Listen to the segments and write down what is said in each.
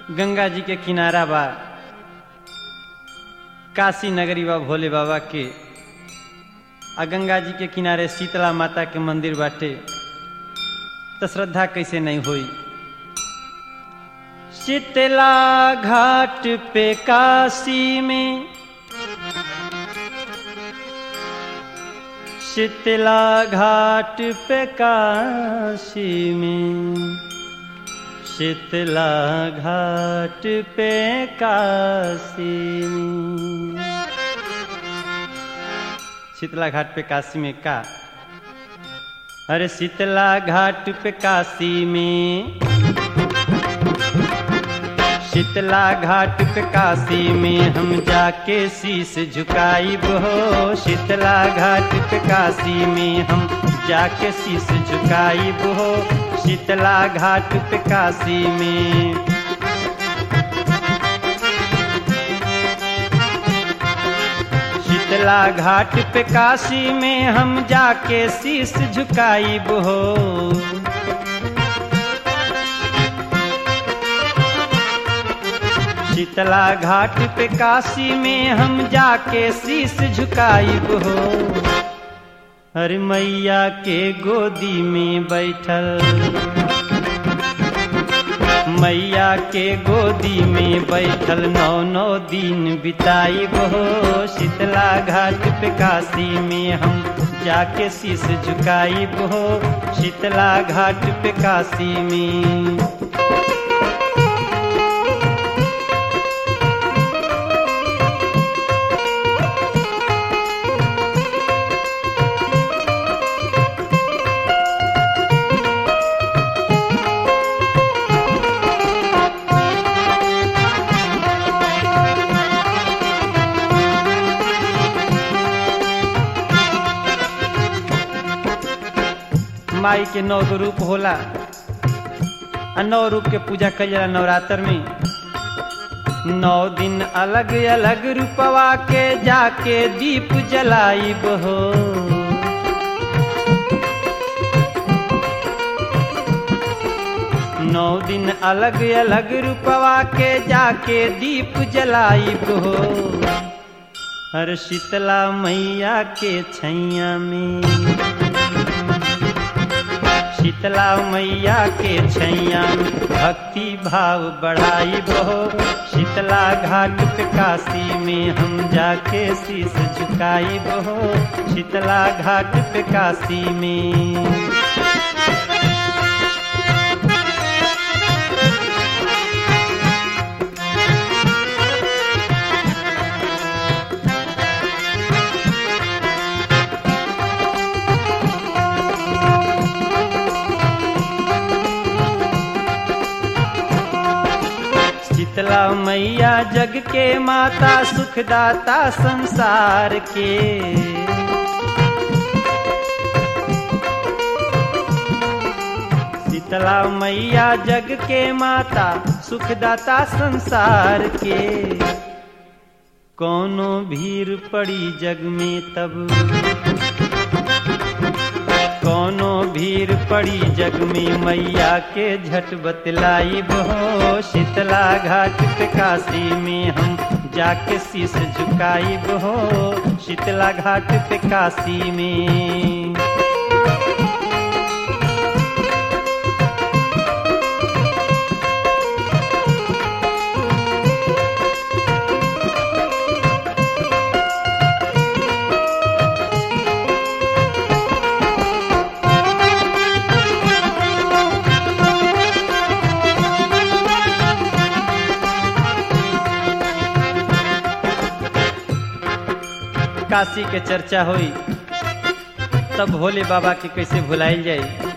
गंगा जी के किनारा बा काशी नगरी बा भोले बाबा के आ गंगा जी के किनारे शीतला माता के मंदिर बाटे तो श्रद्धा कैसे नहीं हुई शीतला घाट पे काशी में शीतला घाट पे काशी में शीतला घाट पे काशी में शीतला घाट पे काशी में का अरे शीतला घाट पे काशी में शीतला घाट पे काशी में हम जाके शीश झुकाई हो शीतला घाट पे काशी में हम जाके शीश झुकाई हो शीतला घाट पे काशी में शीतला घाट पे काशी में हम जाके शीश झुकाई हो शीतला घाट पे काशी में हम जाके शीश झुकाई हो हर मैया के गोदी में बैठल मैया के गोदी में बैठल नौ नौ दिन बिताई हो शीतला घाट पे काशी में हम जाके शीश झुकाई हो शीतला घाट पे काशी में माई के नौ गो रूप होला आ नौ रूप के पूजा कल जाला नवरात्र में नौ दिन अलग अलग रूपवा के जाके दीप जलाई हो नौ दिन अलग अलग रूपवा के जाके दीप जलाई हो हर शीतला मैया के छैया में शीतला मैया के छैया भक्ति भाव बढ़ाई बहो शीतला घाट पे काशी में हम जाके शीश झुकाई बहो शीतला घाट पे काशी में शीतला मैया जग के माता सुखदाता संसार के शीतला मैया जग के माता सुखदाता संसार के कोनो भीड़ पड़ी जग में तब कोनो भीड़ पड़ी जग में मैया के झट बतलाई बहो शीतला घाट पे काशी में हम जाके शीश झुकाई बहो शीतला घाट पे काशी में काशी के चर्चा हुई तब भोले बाबा के कैसे भुलाइल जाई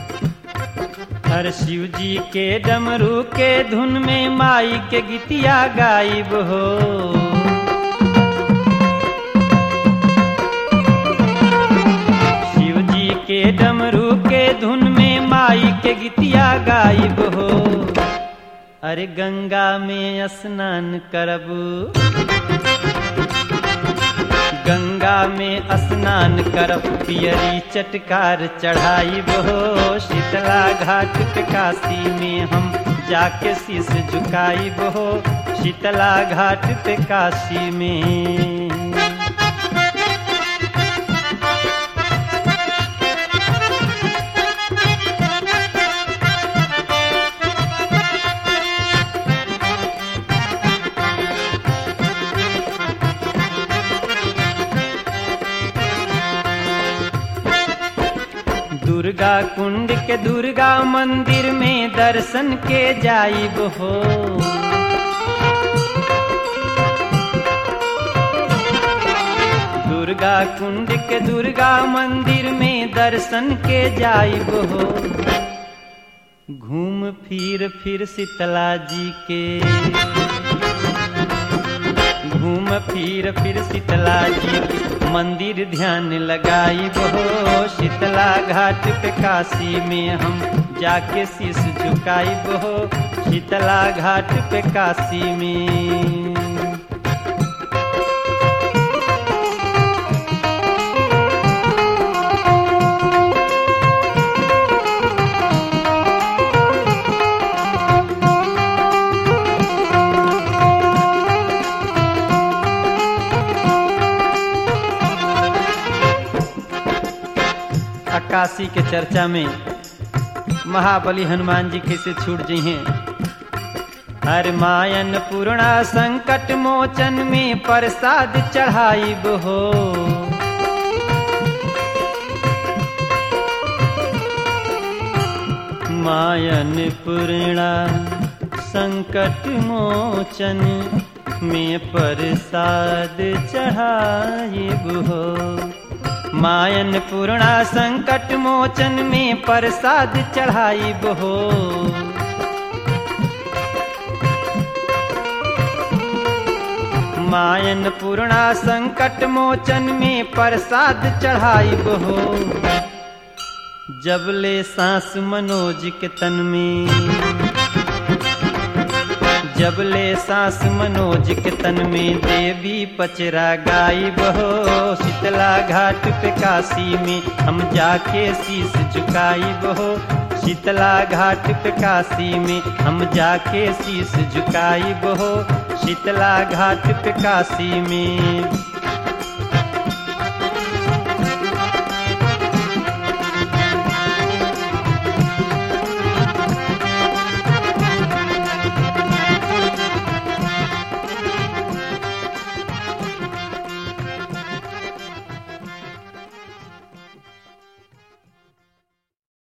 हर शिव जी के डमरू के धुन में माई के गीतिया गायब हो शिव जी के डमरू के धुन में माई के गीतिया गायब हो अरे गंगा में स्नान करब गंगा में स्नान करब पियरी चटकार चढ़ाई बहो शीतला घाट पे काशी में हम जाके शीस झुकाई बहो शीतला घाट पे काशी में दुर्गा कुंड के दुर्गा मंदिर में दर्शन के जाइब हो दुर्गा कुंड के दुर्गा मंदिर में दर्शन के जाइब हो घूम फिर फिर शीतला जी के घूम फिर फिर शीतला जी के मंदिर ध्यान लगाई बहो शीतला घाट पे काशी में हम जाके शीश झुकाई बहो शीतला घाट पे काशी में काशी के चर्चा में महाबली हनुमान जी कैसे छूट जी हैं हर मायन पूर्णा संकट मोचन में प्रसाद चढ़ाई हो मायन पूर्णा संकट मोचन में प्रसाद चढ़ाई हो मायन पूर्णा संकट मोचन में प्रसाद चढ़ाई बहो मायन पूर्णा संकट मोचन में प्रसाद चढ़ाई बहो जबले सांस मनोज के तन में जबले सांस मनोज के तन में देवी पचरा गाई बहो शीतला घाट पे काशी में हम जाके शीश झुकाई बहो शीतला घाट पे काशी में हम जाके शीश झुकाई बहो शीतला घाट पे काशी में